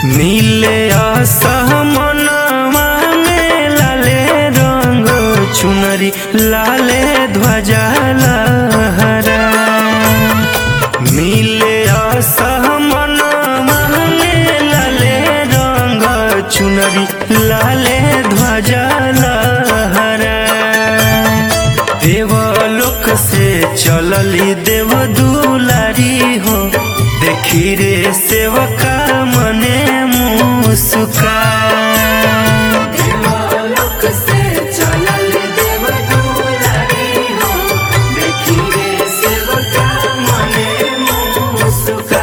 नीले असमनवा में लाले रंग चुनरी लाले ध्वजा लहरा नीले असमनवा में लाले रंग चुनरी लाले ध्वजा लहरा देवलोक से चलली देव दुलारी हो देखी रे सेवका मने मुस्का देवलोक से चलल देव दुलारी हो देखी रे सेवका मने मुस्का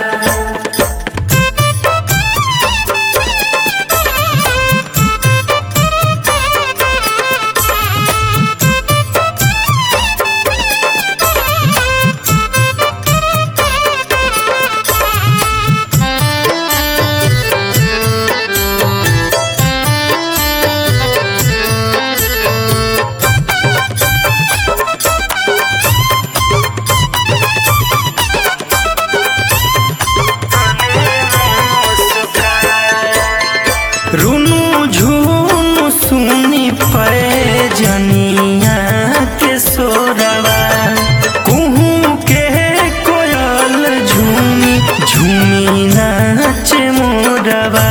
रुनु झुनु सुनी पे जनिया के सोरवा कुहू के कोयल झूमी झूमी नाचे मोरवा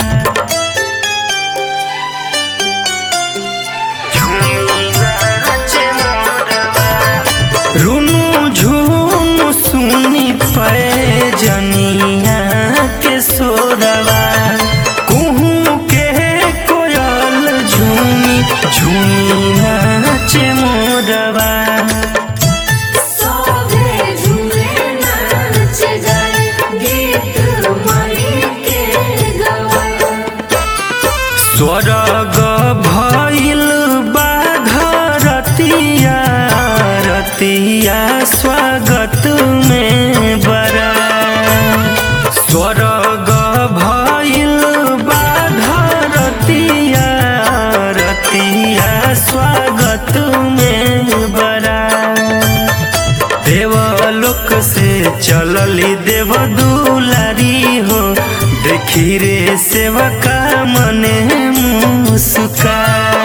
झूमी नाचे मोरवा रुनु झुनु सुनी पे जनिया के सोरवा कुहू के कोयल झूमी झूमी नाचे मोरवा सोवे झूमे नाच जाए गीत मणि के गवाए स्वर्ग भइल बाधरतिया रतिया स्वागत में बरा स्वर्ग भइल बाधरतिया रतिया स्वागत में बरा देवलोक से चलली देव दुलारी हो देखी रे सेवका मने मुस्का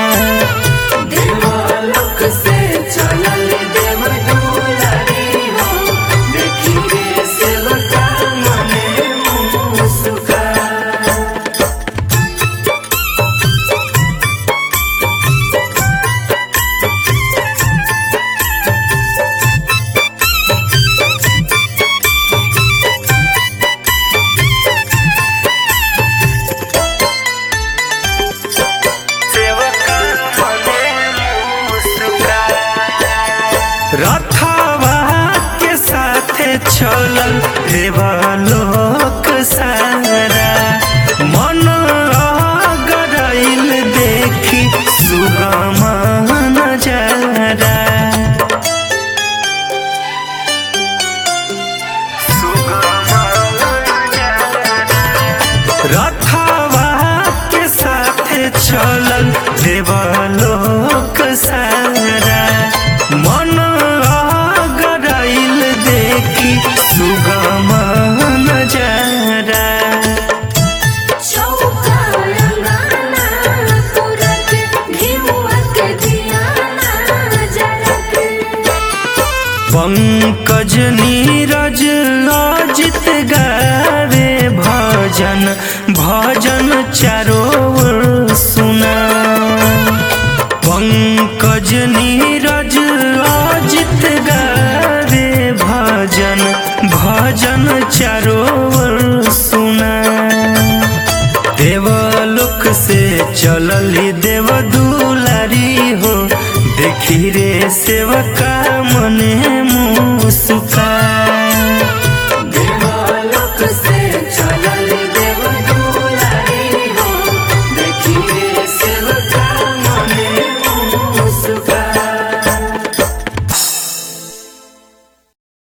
देवलोक से चलल देव दुलारी हो देखी रे सेवका मने मुस्का रथवा के साथे चलल देवलोक सारा मन गरैल देखी सुगम नजारा रथवा के साथे चलल देवलोक सारा मन गरैल देखी सुगम नजारा चौका रंगाना तुरक घिउक दियाना जरक पंकज नीरज अजित गावे भजन भजन चारो ओर सुना पंकज नीरज अजित गावे भजन भजन चारो ओर सुना देवलोक से चलली देव दुलारी हो देखी रे सेवका मने